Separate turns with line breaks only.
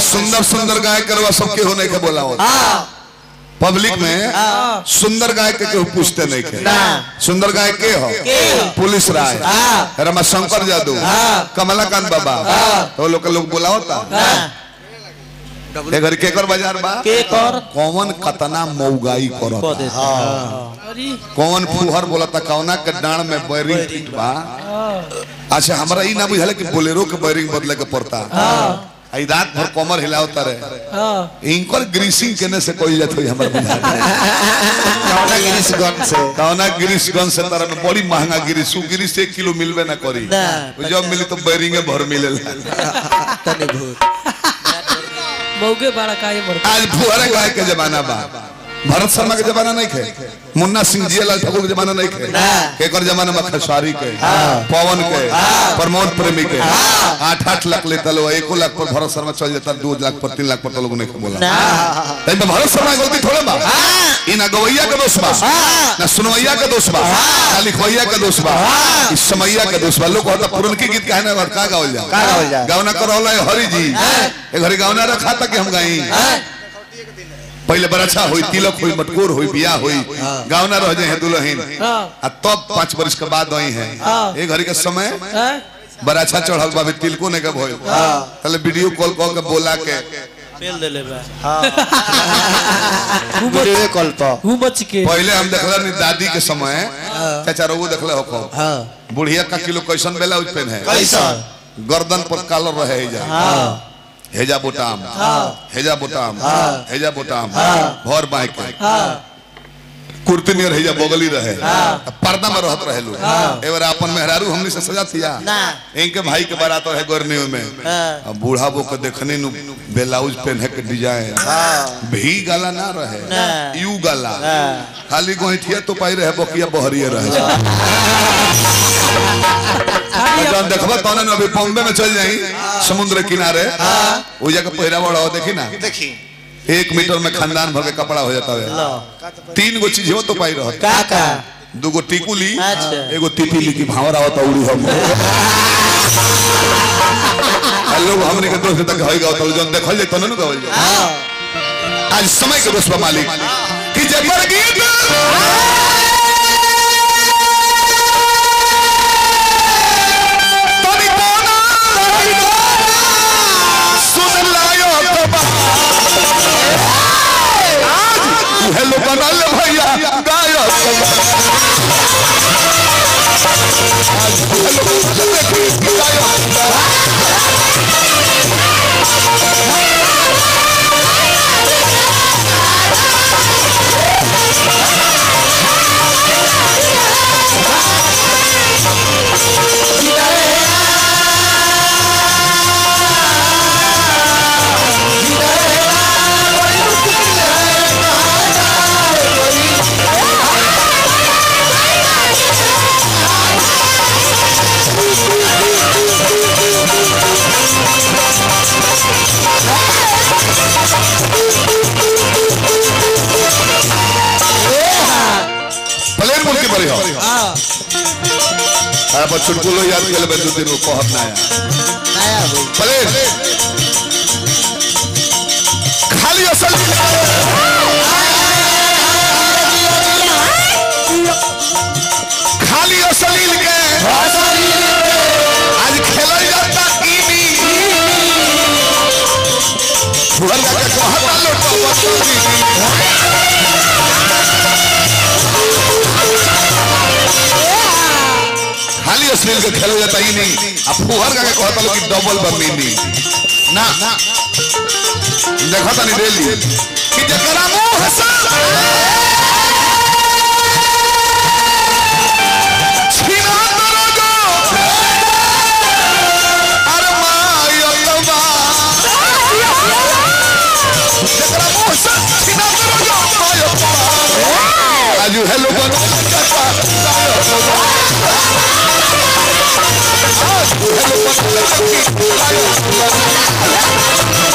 सुंदर सुंदर गाय करवा सबके होने के बोला हो पब्लिक में सुंदर गाय के केहू पूछते नहीं के सुंदर गाय के हो पुलिस राय रमाशंकर जादू कमलाकांत बाबा तो लोग लोग बुलावता ए घर केकर बाजार बा
के कर
कौन कतना मौगाई
को
करता
दे
कौन फुहर बोलता कौना के डांड में बैरिंग फिट बा अच्छा हमरा ई ना बुझाला कि बोलेरो के बैरिंग बदले के पड़ता आई रात भर कमर हिलावता रहे इनकर ग्रीसिंग केने से कोई जात होई हमर बुझा
कौना गिरीशगंज से
कौना गिरीशगंज से तरह में बड़ी महंगा गिरीश उ गिरीश एक किलो मिलबे ना करी
ना।
उ जब मिली तो बैरिंगे भर मिलेला
तने भूत
मौके बड़ा काहे मर
आज फुहरे गाय के जमाना बा भरत शर्मा के जमाना नहीं खे मुन्ना सिंह जियालाल ठाकुर के जमाना नहीं खे केकर जमाना में खसारी के पवन के प्रमोद प्रेमी के आठ आठ लाख लेता लो एको लाख पर भरत शर्मा चल जाता दो लाख पर तीन लाख पर तो लोग नहीं बोला तई में भरत शर्मा के गलती थोड़े बा ई ना गवैया के दोष बा ना सुनवैया के दोष बा ना लिखवैया के दोष बा ई समैया के दोष बा लोग कहता पुरनकी गीत काहे ना का गावल जा
का गावल जा?
गावना करौला हरि जी ए घरी गावना रखा था कि हम गाई पहले बरछा होई तिलक होई मटकोर होई बियाह होई गावना रह जाए दुल्हन आ तब पांच वर्ष के बाद आई है ए घड़ी के समय बराछा चढ़ल बा अभी तिलको ने के भइल तले वीडियो कॉल कॉल के बोला के
पेल दे ले बा
वीडियो कॉल पर
हूँ बच के
पहले हम देखला नी दादी के समय चाचा रोगो देखले हो को
हां
बुढ़िया का किलो कैसन ब्लाउज पहन है
कैसन
गर्दन पर कॉलर रहे जा हेजा बोटाम हेजा बोटाम हेजा बोटाम भर बाई के कुर्ती नियर हेजा बगली रहे पर्दा में रहत रहे लोग एवर अपन मेहरारू हमनी से सजा थिया
ना।
इनके भाई के बारात है गोरनी में
हाँ।
अब बूढ़ा बो के देखने नु ब्लाउज पहने के डिजाइन भी गाला ना रहे
ना।
यू गाला खाली गोइठिया तो पाई रहे बकिया बहरिए रहे जौन देखबा तौने अभी बॉम्बे में चल जाई समुद्र किनारे वो जगह पहरावा हो देखी ना
देखी
एक मीटर में खानदान भर के कपड़ा हो जाता है तीन गो चीज हो तो पाई रह
का का
दू गो टिकुली
अच्छा।
एगो तितिली की भावरा होता उड़ी हम आ लोग हमने के दोस्त तक होई गाओ तो जौन देखल जे तने न गावल जे आज समय के दोस्त बा मालिक कि जे पर गीत तनी कोना सुन लायो तो बा आज हेलो बनल भैया गायो आज हेलो देखी गायो प्लेन बोल के बड़ी हो हां पर चुटकुलो याद कर ले दो दिन को कहत ना आया
नया हो
प्लेन खाली असल खाली असल के आज खेलल जाता ईनी फुहर का कहता लोटो खाली अश्लील के खेल जाता ही नहीं अब फुहर का कहता लोग कि डबल बमीनी ना देखा नहीं डेली कि जकरा मुंह से छीना दरोगो अरे माय अल्लाह जकरा मुंह से छीना दरोगो माय अल्लाह आज हेलो बनो आज हेलो बनो